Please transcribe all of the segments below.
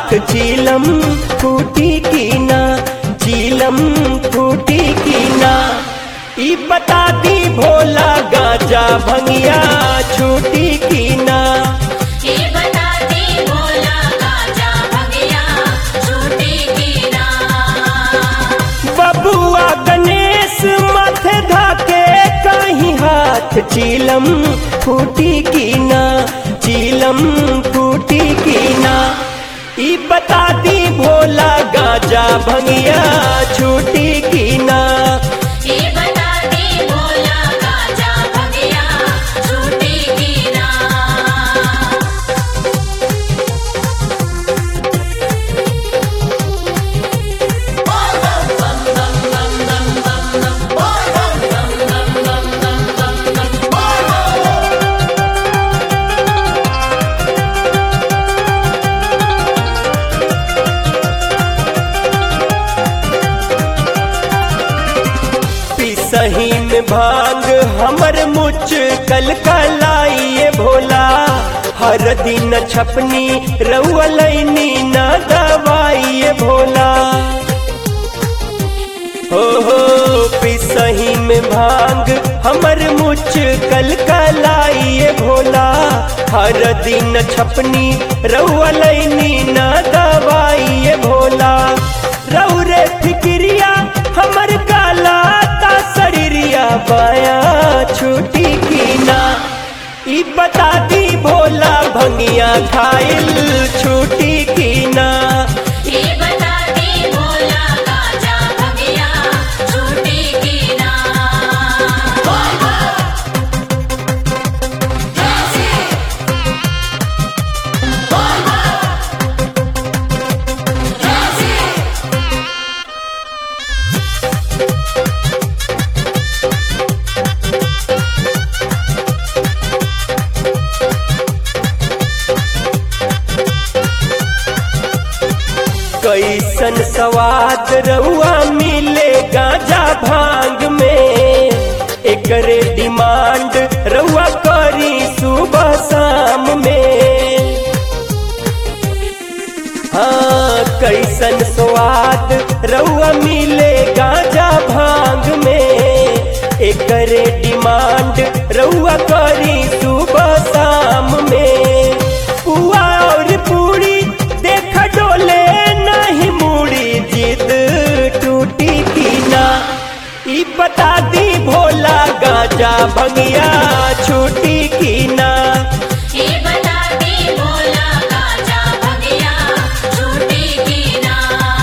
हाथ चीलम फूटी की ना चीलम फूटी की ना ई बता दी भोला गाजा भंगिया छूटी की ना ये बता दे भोला गाजा भगिया छूटी की ना बबुआ गणेश माथे धाके कहीं हाथ चीलम फूटी की ना चीलम फूटी की ना ई बता दी भोला गाजा भंगिया छूटी की ना ये बता दे भोला गाजा भगिया छूटी की ना पिसही में भांग हमर मुच कल कलाइए भोला हर दिन छपनी रउलैनी न दवाइए भोला हो हो पिसही में भांग हमर मुच कल कलाइए भोला हर दिन छपनी रउलैनी न दवाइए भोला रउ रे फिक्रिया हमर काला ता शरीरिया बाया छूटी की ना ई बता दी भोला भंगिया खाइल छूटी की ना ये बता दे भोला गाजा भगिया छूटी की ना कैसन स्वाद रउआ मिले गांजा भांग में एकरे डिमांड रउआ करी सुबह शाम में हाँ कैसन स्वाद रउआ मिले गांजा भांग में एकरे डिमांड रउआ करी सुबह शाम में पुआ और पूरी देख डोले नहीं मुड़ी जिद टूटी की ना ई बता दी भोला गाजा भंगिया छूटी की ना ये बता दे भोला गाजा भगिया छूटी की ना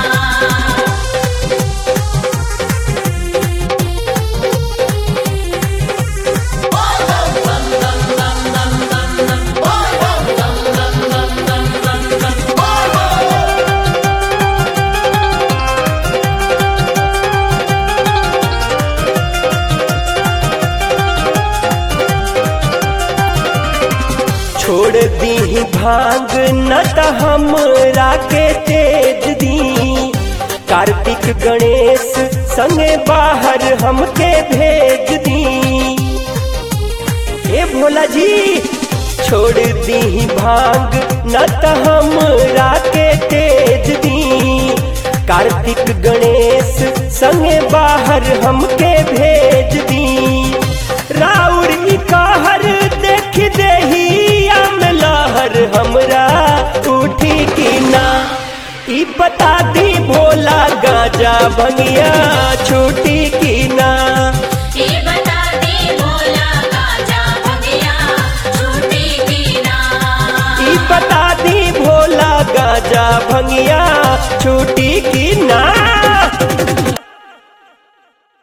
छोड़ दी भांग न त हमरा के तेज दी कार्तिक गणेश संगे बाहर हमके भेज दी ए भोला जी छोड़ दी भांग न त हमरा के तेज दी कार्तिक गणेश संगे बाहर हमके भेज दी राउर ई कहर देख देही आम लहर हमरा उठी की ना ई बता दी भोला गाजा भंगिया छूटी की ना ये बता दे भोला गाजा भगिया छूटी की ना ई बता दी भोला गाजा भंगिया छूटी की